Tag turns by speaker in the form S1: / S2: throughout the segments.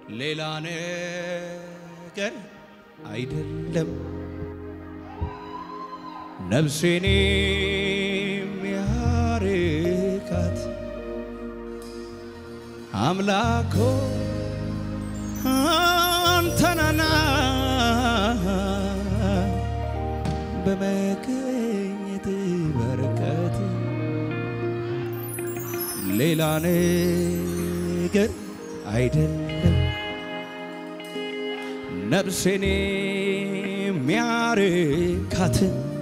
S1: ሌላ ነገር አይደለም ነፍሴን የሚያርካት አምላኮ አንተናና በመገኘት በረከት ሌላ ነገር አይደለም ነፍሴን የሚያርካት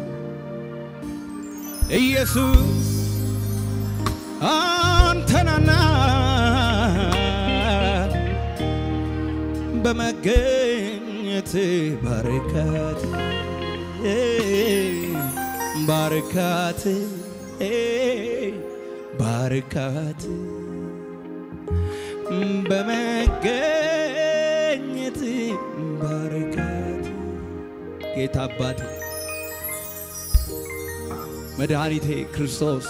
S1: ኢየሱስ አንተናና በመገኘት ባርካት ባርካት ባርካት በመገኘት ባርካት ጌታ አባቴ መድኃኒቴ ክርስቶስ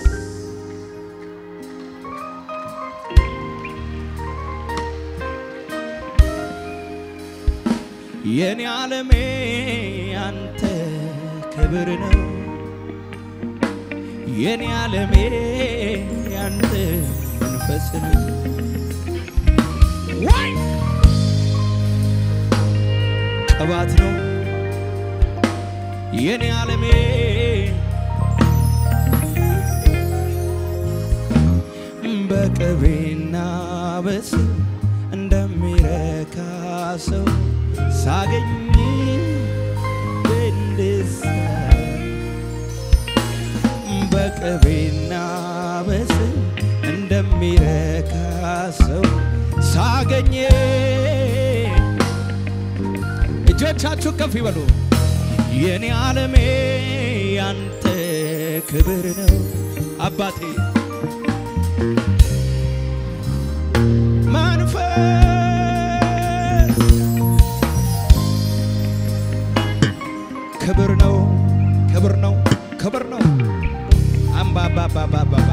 S1: የኔ ዓለሜ አንተ ክብር ነው የኔ ዓለሜ አንተ መንፈስ ነው ዋይ ቅባት ነው የኔ ዓለሜ በቅቤና በስብ እንደሚረካ ሰው ሳገኝ በደስታ በቅቤና በስብ እንደሚረካ ሰው ሳገኝ እጆቻችሁ ከፍ ይበሉ። የኔ ዓለሜ ያንተ ክብር ነው አባቴ መንፈስ ክብር ነው ክብር ነው ክብር ነው አምባባባባባ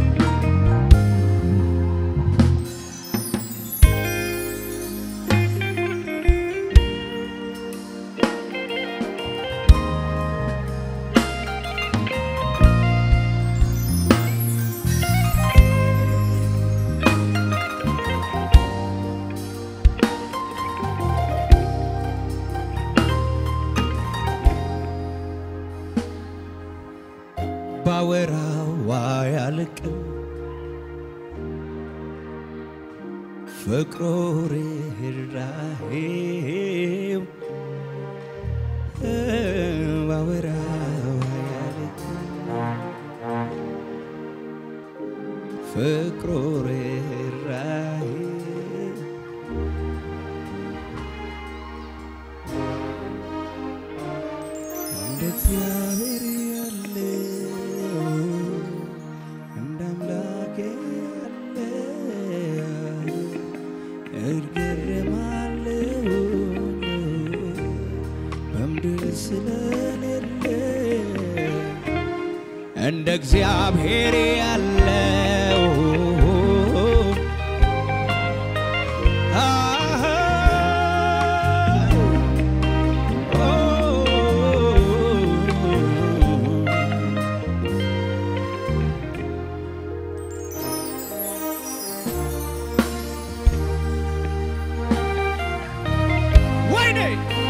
S1: ባወራዋ ያልቅም ፍቅሮ ርኅራኄው ባወራዋ ያልቅም ፍቅሮ ርኅራኄው እንደ እግዚአብሔር ያለ እንደ አምላኬ ያለ እገረማለሁ በምድር ስለሌለ እንደ እግዚአብሔር ያለው ወይኔ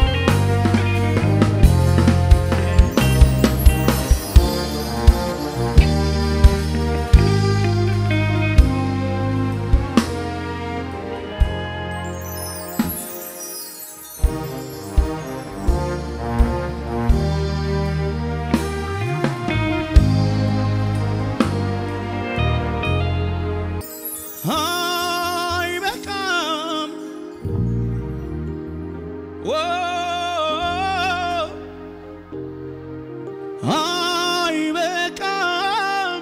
S1: አይበቃም ዎ አይበቃም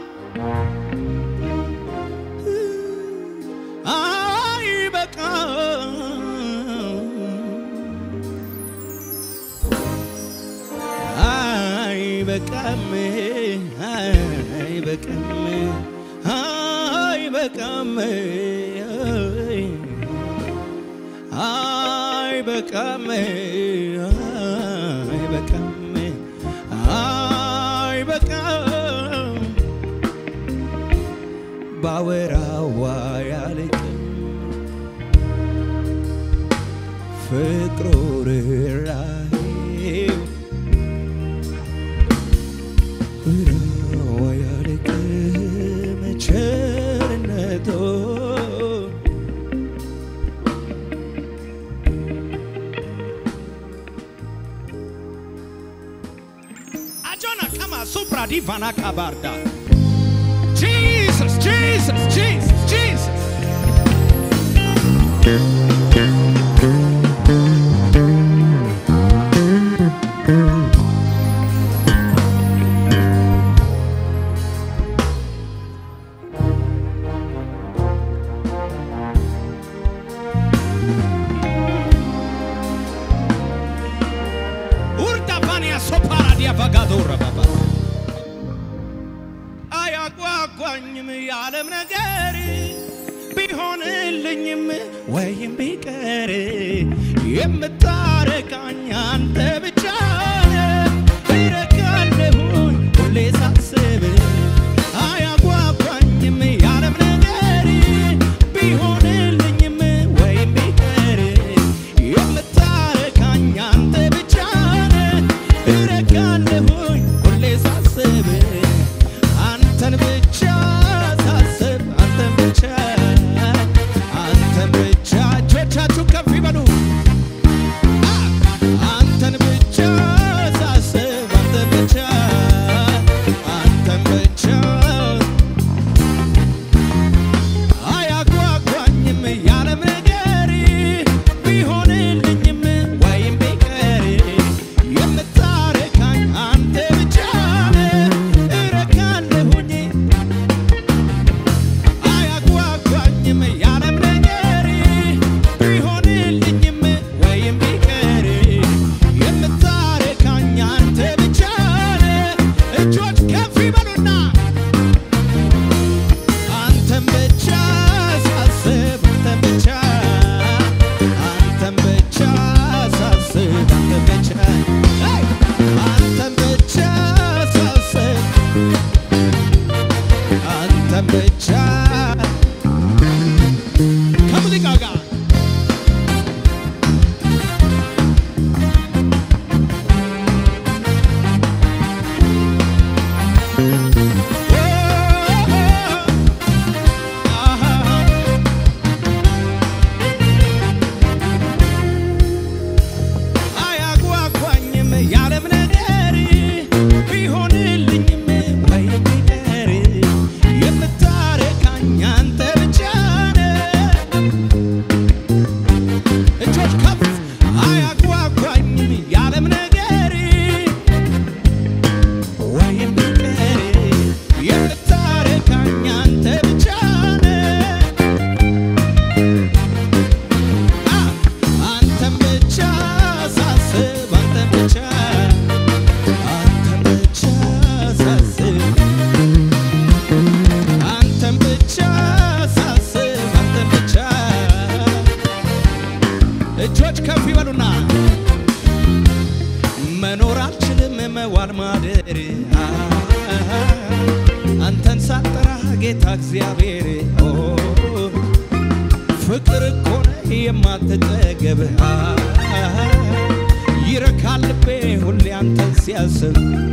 S1: አይበቃም አይበቃም አይበቃም አይበቃም አይበቃም አይበቃም አይበቃም ባወራዋ ያልቅም ፍቅሩ ርኅራኄው ወራዋ ያልቅም ቸርነቱ አጆና ከማ ሱፕራ ዲቫና ካባርዳ Jesus, Jesus, Jesus, Jesus. Urda vania sopara dia vagadora baba. አያጓጓኝም የዓለም ነገር ቢሆንልኝም ወይም ቢቀር የምታረቃኝ አንተ ብቻ ነህ። እረካለሁኝ ሁሌ ሳስብ አያጓጓኝም የዓለም ነገር ቢሆንልኝም ወይም ቢቀር የምታረካኝ አንተ ብቻ ነህ። እረካለሁኝ ሁሌ ሳስብ አንተን ብቻ ሳስብ አንተን ብቻ አንተን ብቻ እጆቻችሁ ከፍ ይበሉ። አንተን ብቻ ሳስብ አንተን ብቻ አንተን ብቻ አያጓጓኝም ያለም ነገር ቢሆንልኝም ወይም ቢቀር የምታረካኝ አንተ ብቻ ነህ። እረካለሁኝ አያጓጓኝም ያለም ነገር ቢሆንልኝም ወይም ቢቀር የምታረካኝ አንተ ብቻ ነህ። እጆች ከፍ ይበሉና አንተን ብቻ ሳስብ አንተን ብቻ አንተን ብቻ ሳስብ አንተን ብቻ ሄይ! አንተን ብቻ ሳስብ አንተን ብቻ ከሙዚቃው ጋር አያጓጓኝም ያለም ነገር ቢሆንልኝም ወይም ቢቀር የምታረካኝ አንተ ብቻ ነህ። እጆች ከፍ አያጓጓኝም ያለም ነገር ወይም ቢቀር የምታረካኝ አንተ ብቻ ነህ። አንተን ብቻ ሳስብ አንተን ብቻ አንተን ብቻ ሳስብ አንተን ብቻ ሳስብ አንተን ብቻ እጆች ከፍ ይበሉና መኖር አልችልም መዋል ማደር አንተን ሳጠራ ጌታ እግዚአብሔር ኦ ፍቅር እኮ ነህ የማትጠገብ ይረካል ልቤ ሁሌ አንተን ሲያስብ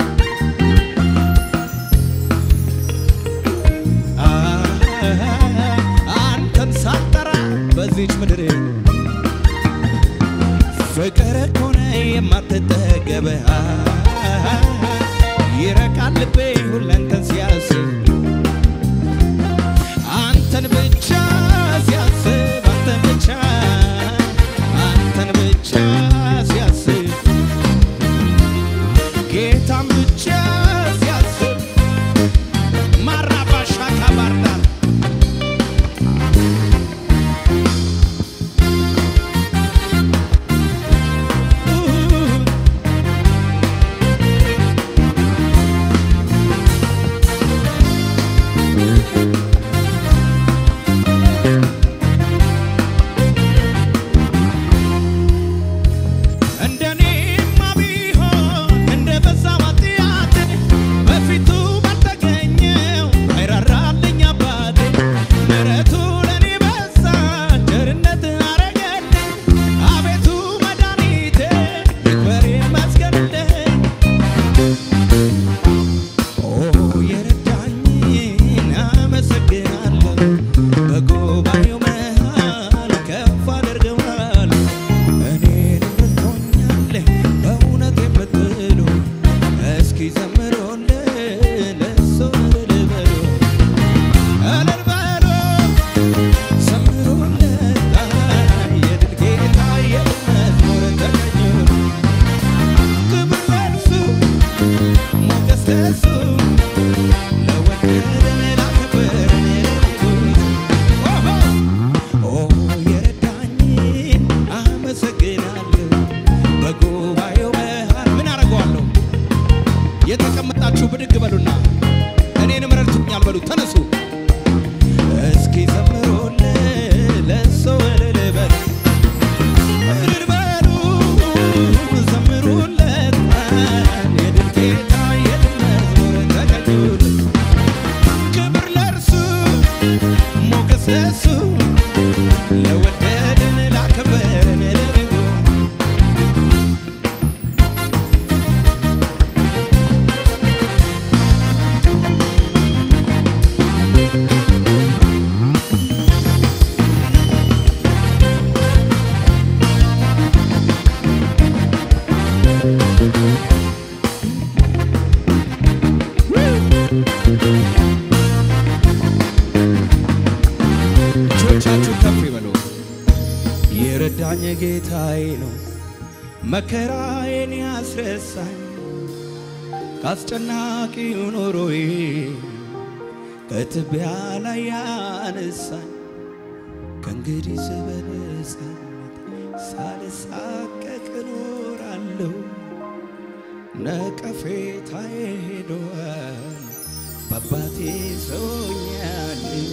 S1: አንተን ሳልጠራ በዚች ምድር ፍቅር እኮ ነህ የማትጠገብ ይረካል ልቤ ሁሌ አንተን ሲያስብ አንተን ብቻ ሲያስብ አንተን ብቻ አንተን ብቻ ሲያስብ ጌታን ብቻ ሲያስብ ማራባሻ ካባርዳር የረዳኝ ጌታዬ ነው መከራዬን ያስረሳኝ ከአስጨናቂው ኑሮዬ ከትቢያ ላይ ያነሳኝ ከእንግዲህ በነጻነት ሳልሳቀቅ እኖራለሁ። ነቀፌታዬ ሄዷል በአባቴ ሰውኛለሁ።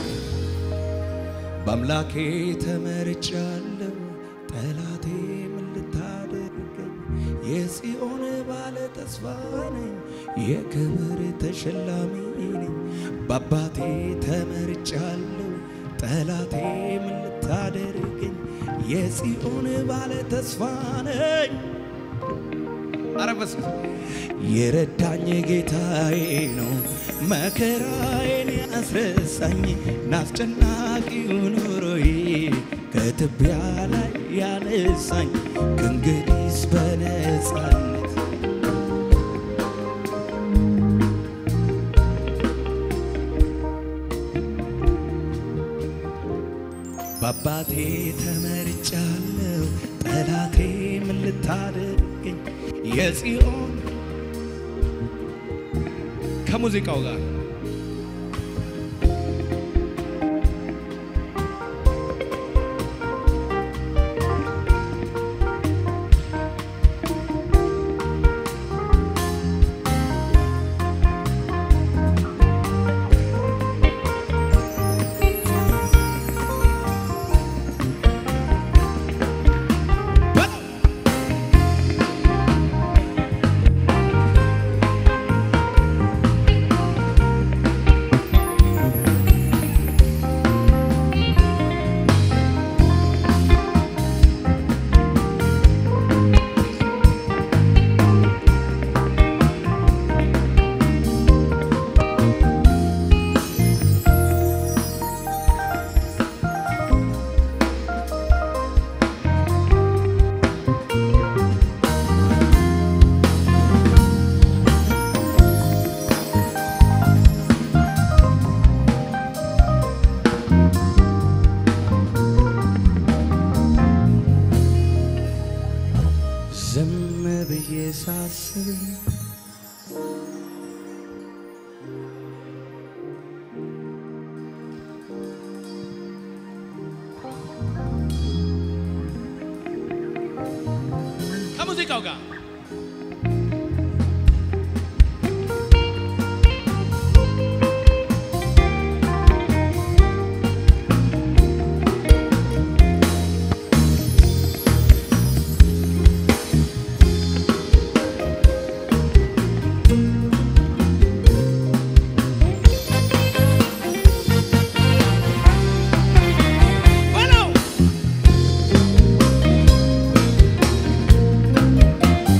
S1: በአምላኬ ተመርጫለሁ። ጠላቴ ምን ልታደርገኝ? የጽዮን ባለ ተስፋ ነኝ፣ የክብር ተሸላሚ ነኝ። በአባቴ ተመርጫለሁ። ጠላቴ ምን ልታደርገኝ? የጽዮን ባለ ተስፋ ነኝ። ኧረ በስመ የረዳኝ ጌታዬ ነው መከራዬን ያስረሳኝ ናስጨናቂው ኑሮዬ ከትቢያ ላይ ያነሳኝ ከእንግዲህስ በነጻነት በአባቴ ተመርጫለሁ። ጠላቴ ምን ልታደርገኝ? የጽዮን ከሙዚቃው ጋር ዝም ብዬ ሳስብ ከሙዚቃው ጋር በለው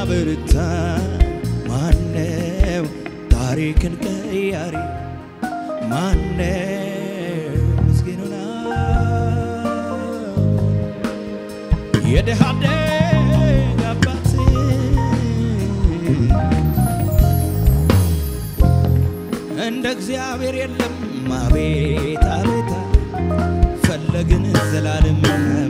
S2: አበርታኝ ማነው ታሪክን ቀያሪ ማነው ምስኪኑን የድሃ አደግ አባት እንደ እግዚአብሔር የለም አቤት አቤት ፈለግን ዘላለም